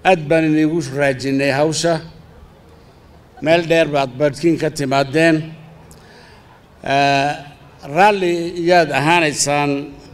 aad baan iniigu raajinnay hawsha meel dheer baad badhkiin ka timaadeen raalli iyaad ahaanaysaan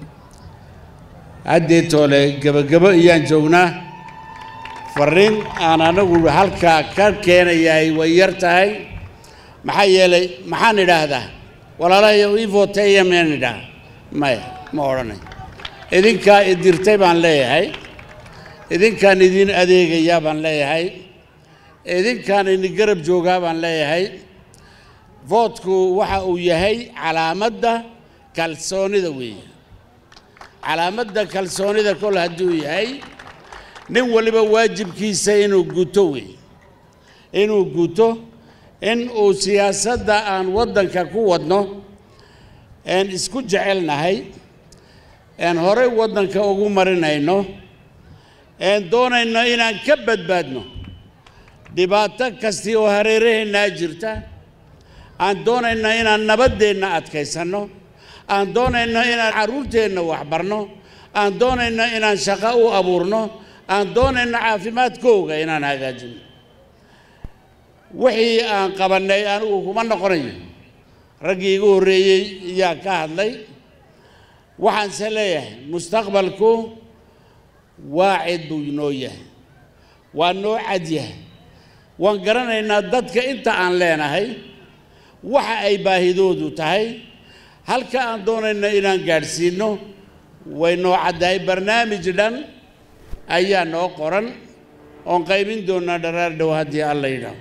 haddeetoole gebagebo iyaan joognaa farriin aan anagu halkaa ka keenayahay way yar tahay maxaa yeelay maxaan idhaahdaa walaalahayo ii voteeya miyaan idhaha maya ma odhanay idinkaa idirtay baan leeyahay idinkaan idin adeegayaa baan leeyahay idinkaan idin garab joogaa baan leeyahay vootku waxa uu yahay calaamadda kalsoonida weeye calaamadda kalsoonida kol hadduu yahay nin waliba waajibkiisa inuu guto weeye inuu guto in uu siyaasadda aan waddanka ku wadno een isku jecelnahay een horey waddanka ugu marinayno een doonayno inaan ka badbaadno dhibaato kastii oo hareeraheennaa jirta aan doonayno inaan nabaddeenna adkaysanno aan doonayno inaan carruurteenna waxbarno aan doonayno inaan shaqo u abuurno aan doonayno caafimaadkooga inaan hagaajino wixii aan qabannay anigu kuma noqonayo raggii igu horreeyey ayaa ka hadlay waxaanse leeyahay mustaqbalku waa cid buu inoo yahay waa noo cad yahay waan garanaynaa dadka inta aan leenahay waxa ay baahidoodu tahay halka aan doonayno inaan gaadhsiinno way noo caddahay barnaamij dhan ayaa noo qoran oon qaybin doonaa dharaar dhow haddii alla yidhaaho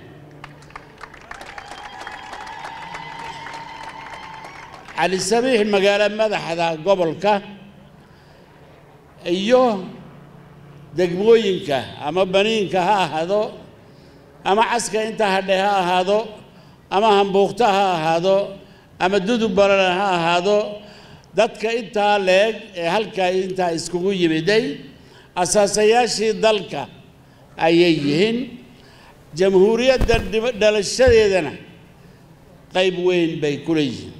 cali sabiix magaalo madaxda gobolka iyo degmooyinka ama baniinka ha ahaado ama caska intaa hadhe ha ahaado ama hambuuqta ha ahaado ama dudub balana ha ahaado dadka intaa leeg ee halkaa intaa iskugu yimiday asaasayaashii dalka ayay yihiin jamhuuriyadda dhalashadeedana qayb weyn bay ku leeyihiin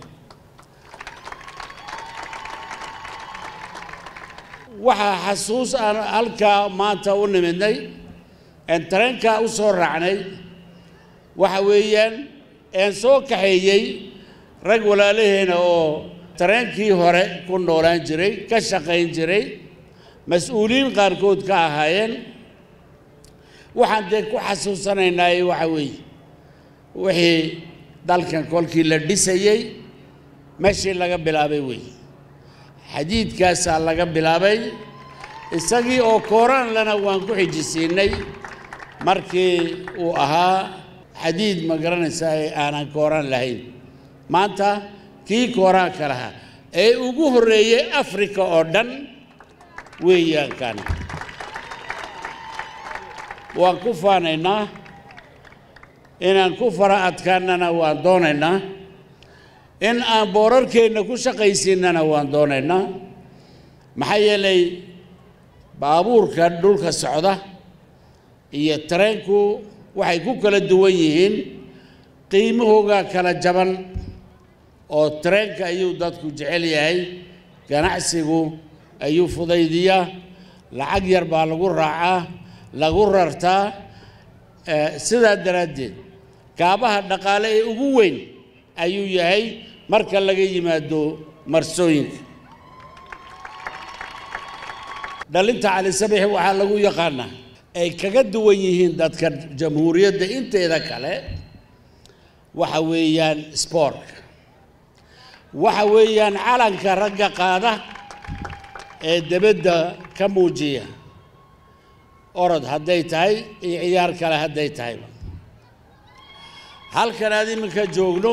waxaa xasuus aan halkaa maanta u nimidnay een tareenkaa u soo raacnay waxa weeyaan een soo kaxeeyey rag walaalaheena oo tareenkii hore ku noolaan jiray ka shaqayn jiray mas-uuliyiin qaarkood ka ahaayeen waxaan dee ku xasuusanaynaaye waxa weeye wixii dalkan kolkii la dhisayey meeshii laga bilaabay weeye xadiidkaasaa laga bilaabay isagii oo kooraan lana waan ku xijisiinay markii uu ahaa xadiid ma garanaysaa ee aanan kooraan lahayn maanta kii kooraanka lahaa ee ugu horreeyey afrika oo dhan weeyaan kan waan ku faanaynaa inaan ku fara adkaanana waan doonaynaa in aan boorarkeenna ku shaqaysiinana waan doonaynaa maxaa yeelay baabuurka dhulka socda iyo tareenku waxay ku kala duwan yihiin qiimahooga kala jaban oo tareenka ayuu dadku jecel yahay ganacsigu ayuu fudaydiyaa lacag yar baa lagu raacaa lagu rartaa sidaa daraaddeed kaabaha dhaqaale ee ugu weyn ayuu yahay marka laga yimaado marsooyinka dhalinta cali sabix waxaa lagu yaqaanaa ay kaga duwan yihiin dadka jamhuuriyadda inteeda kale waxa weeyaan spoortka waxa weeyaan calanka ragga qaada ee debadda ka muujiya orod hadday tahay iyo ciyaar kale hadday tahayba halkan aad iminka joogno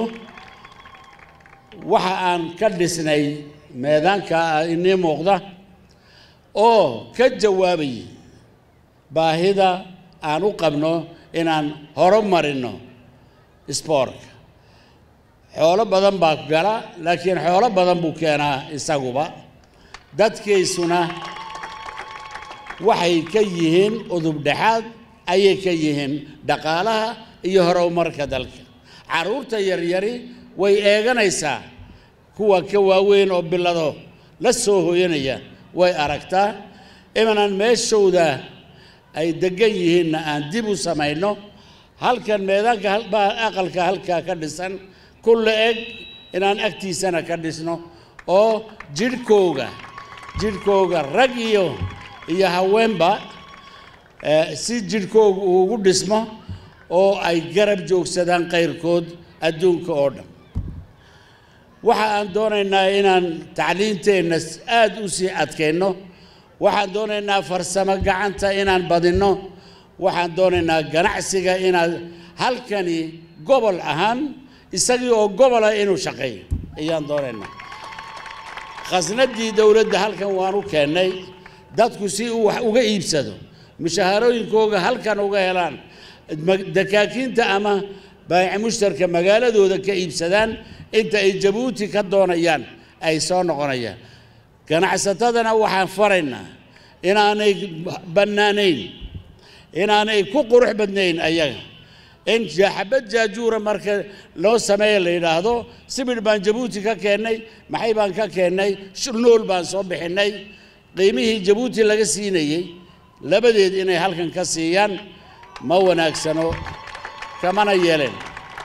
waxa aan ka dhisnay meedaanka inii muuqda oo ka jawaabayay baahida aan u qabno inaan horumarinno sboortka xoolo badan baa gala laakiin xoolo badan buu keenaa isaguba dadkiisuna waxay ka yihiin udub dhexaad ayay ka yihiin dhaqaalaha iyo horumarka dalka carruurta yaryari way eeganaysaa kuwa ka waaweyn oo bilado la soo hooyanaya way aragtaa imanan meeshooda ay degan yihiinna aan dib u samayno halkan meedaanka aqalka halkaa ka dhisan kulla eg inaan agtiisana ka dhisno oo jidhkooga jidhkooga rag iyo iyo haweenba si jidhkooga uu ugu dhismo oo ay garab joogsadaan kayrkood adduunka oo dhan waxa aan doonaynaa inaan tacliinteenna aada u sii adkayno waxaan doonaynaa farsamo gacanta inaan badinno waxaan doonaynaa ganacsiga inaad halkani gobol ahaan isagii oo gobola inuu shaqeeyo ayaan doonaynaa khasnadii dowladda halkan waan u keennay dadku si uu wax uga iibsado mushaharooyinkooga halkan uga helaan dakaakiinta ama baayic mushtarka magaaladooda ka iibsadaan inta ay jabuuti ka doonayaan ay soo noqonayaan ganacsatadana waxaan faraynaa inaanay bannaanayn inaanay ku qurux badnayn ayaga in xabad jaajuura marka loo sameeya la yidhaahdo sibidh baan jabuuti ka keennay maxay baan ka keennay nool baan soo bixinnay qiimihii jabuuti laga siinayey labadeed inay halkan ka siiyaan ma wanaagsano kamana yeeleen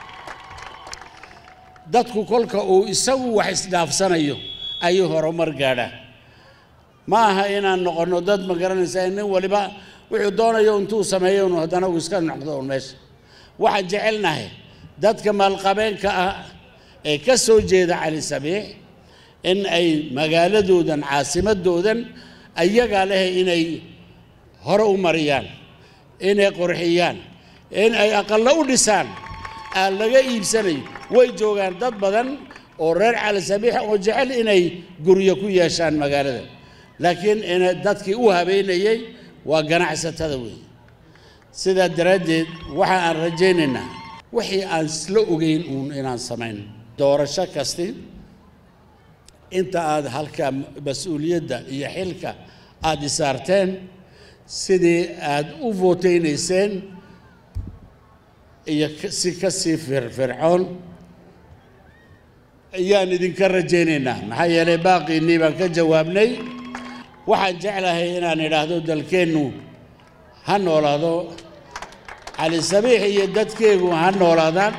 dadku kolka uu isagu wax isdhaafsanayo ayuu horumar gaadhaa ma aha inaan noqonno dad ma garanaysaa nin waliba wuxuu doonayo intuu sameeyo unu haddana uu iska noqdo un meesha waxaan jecelnahay dadka maalqabeenka ah ee ka soo jeeda cali sabiix in ay magaaladoodan caasimadoodan ayagaa leh inay hore u mariyaan inay qurxiyaan in ay aqallo u dhisaan aan laga iibsanayo way joogaan dad badan oo reer cali sabiix oo jecel inay guryo ku yeeshaan magaalada laakiin in dadkii u habeynayey waa ganacsatada weeye sidaa daraaddeed waxa aan rajaynaynaa wixii aan isla ogeyn uun inaan samayn doorasho kasti inta aad halka mas-uuliyadda iyo xilka aada isaarteen sidii aada u vooteynayseen iyo si ka sii firfircoon ayaan idinka rajaynaynaa maxaa yeelay baaqiinnii baan ka jawaabnay waxaan jeclahay inaan idhaahdo dalkeennu ha noolaado cali sabiix iyo dadkeegu ha noolaadaan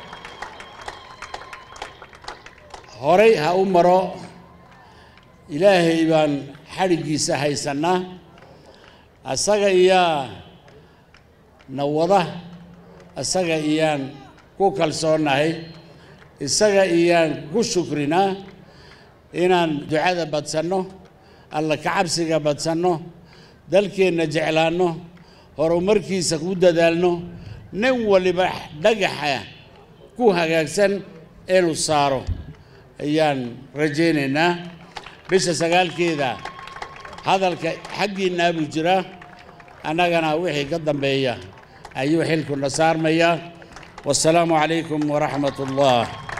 horay ha u maro ilaahay baan xadhiggiisa haysannaa asaga iyaa na wada isaga iyaan ku kalsoonnahay isaga iyaan ku shukrinaa inaan ducada badsanno alla kacabsiga badsanno dalkeenna jeclaanno horumarkiisa ku dadaalno nin waliba dhagaxa ku hagaagsan inuu saaro ayaan rajaynaynaa bisha sagaalkeeda hadalka xaggiinnaa buu jiraa annagana wixii ka dambeeya ayuu xilkuna saarmayaa wasalaamu calaykum waraxmat ullah